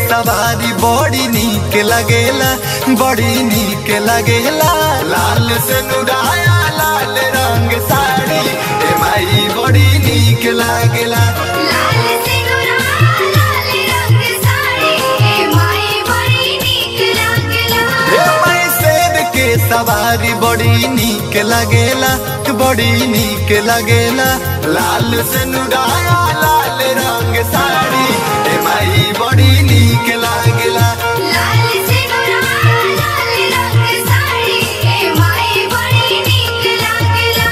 सवारी बड़ी नीक लगेला बड़ी नीक लगेला लाल से नुराया लाल रंग साड़ी ए माई बड़ी नीक लागेला लाल सिंदूरा लाल रंग साड़ी हे माई बड़ी नीक लागला ए माई शेर के सवारी बड़ी नीक लगेला बड़ी नीक लगेला लाल से नुराया लाल रंग साड़ी ए माई बड़ी नीक लागेला लाल सिंदूरा लाल रंग साड़ी हे माई बड़ी नीक लागला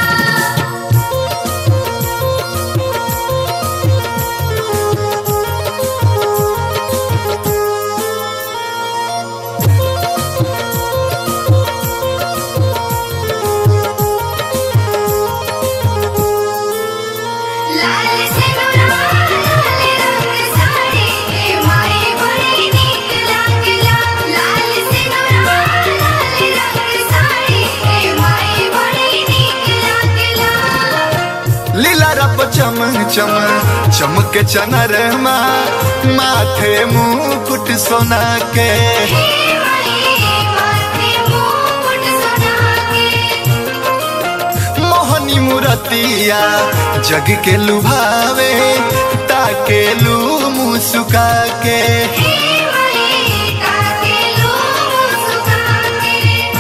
लाल सिंदूरा लाल रंग साड़ी हे माई बड़ी नीक लागला लाल सिंदूरा लाल रंग साड़ी हे माई बड़ी नीक लागला लीला रप चम चम चमक चनर माथे मुकुट सोना के हे माई माथे मुकुट सोना के मोहनी मुरतिया जग के लुभावे ताके लू मुसुका के हे माई ताके लो सुखा के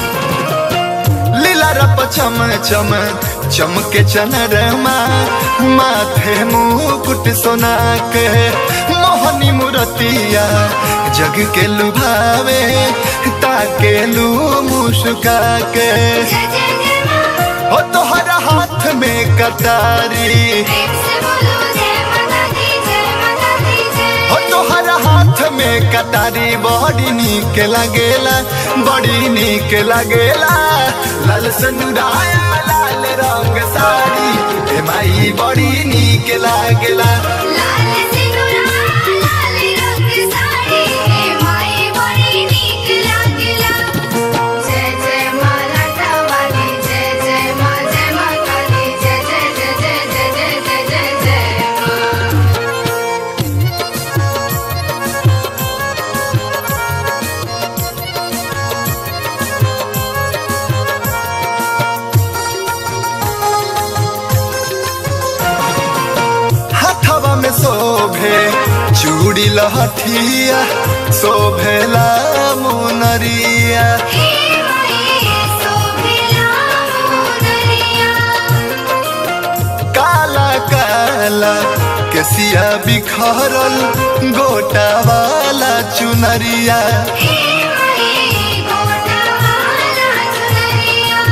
लीला रप चम चम चमक चनर माथे मुकुट सोना के मोहनी मुरतिया जग के लुभावे ताके लू मुसुका के जय जय जय मां हो तोहरा हाथ में कटारी प्रेम से बोलो जय माता दी जय माता दी जय हो तोहरा हाथ में कटारी बड़ी नीक लगेला बड़ी नीक लगेला लाल सनुराया लाल रंग साड़ी ए माई बड़ी नीक लागेला लाल सिंदूरा लाल रंग साड़ी हे माई बड़ी नीक लागला जय जय मां लाटा वाली जय जय मां जय माता दी जय जय जय जय जय जय जय जय जय मां हाथवा में शोभे चूड़ी लहठिया शोभेला मुनरिया हे माई सोभिला मोदरिया काला काला केसिया बिखरल गोटा वाला चुनरिया हे माई गोटा वाला चुनरिया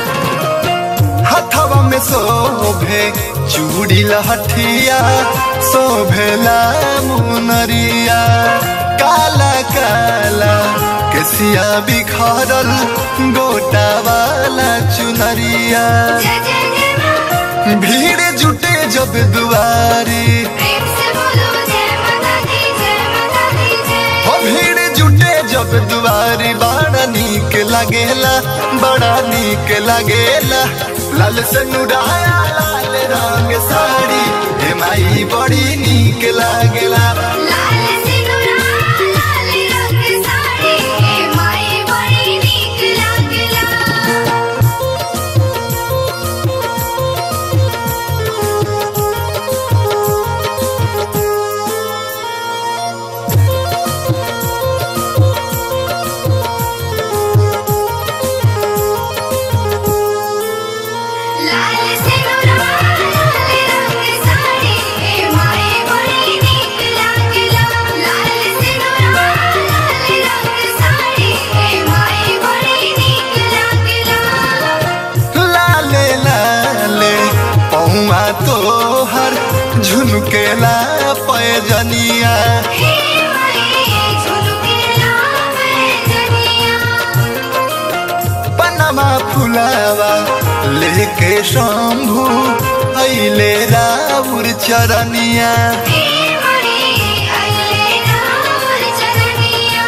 हथवा में शोभे चूड़ी लहठिया शोभेला मुनरिया काला काला केसिया बिखरल गोटा वाला चुनरिया जय जय जय मां भीड़ जुटे जब दुआरी प्रेम से बोलो जय माता दी जय माता दी जय हो भीड़ जुटे जब दुआरी बड़ा नीक लगेला बड़ा नीक लगेला लाल से नुराया लाल रंग साड़ी हे माई बड़ी नीक लागेला लाल सिंदूरा लाल रंग साड़ी हे माई बड़ी नीक लागला लाल सिंदूरा लाल रंग साड़ी हे माई बड़ी नीक लागला लाल सिंदूरा लाल रंग साड़ी हे माई बड़ी नीक लागला लाले लाले पौआ तोहर झुनकेला पैजनिया हे माई झुलकेला मैं जनिया पनमा फुलावा लेके शंभू अइले राउर चरनिया हे माई अल्ले राम चरनिया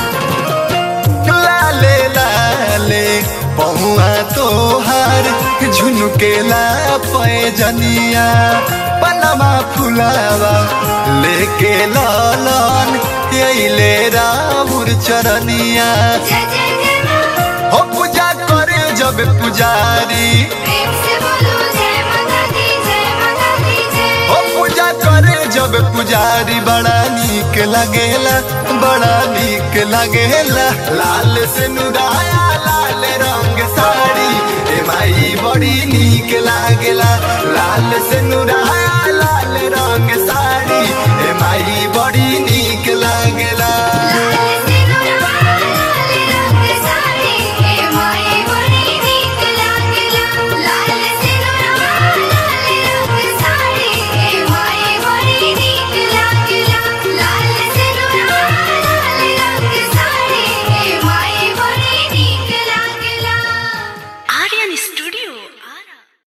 लाले लाले पहुआ तोहार झुनकेला पैजनिया पनमा फुलावा लेके लालन अइले राउर चरनिया जय जय जय माँ हो पूजा करे जब पुजारी प्रेम से बोलो जय माता दी जय माता दी जय हो पूजा करे जब पुजारी बड़ा नीक लगेला बड़ा नीक लगेला लाल से नुराया लाल रंग साड़ी ए माई बड़ी नीक लागेला लाल से नुराया लाल रंग साड़ी ए माई बड़ी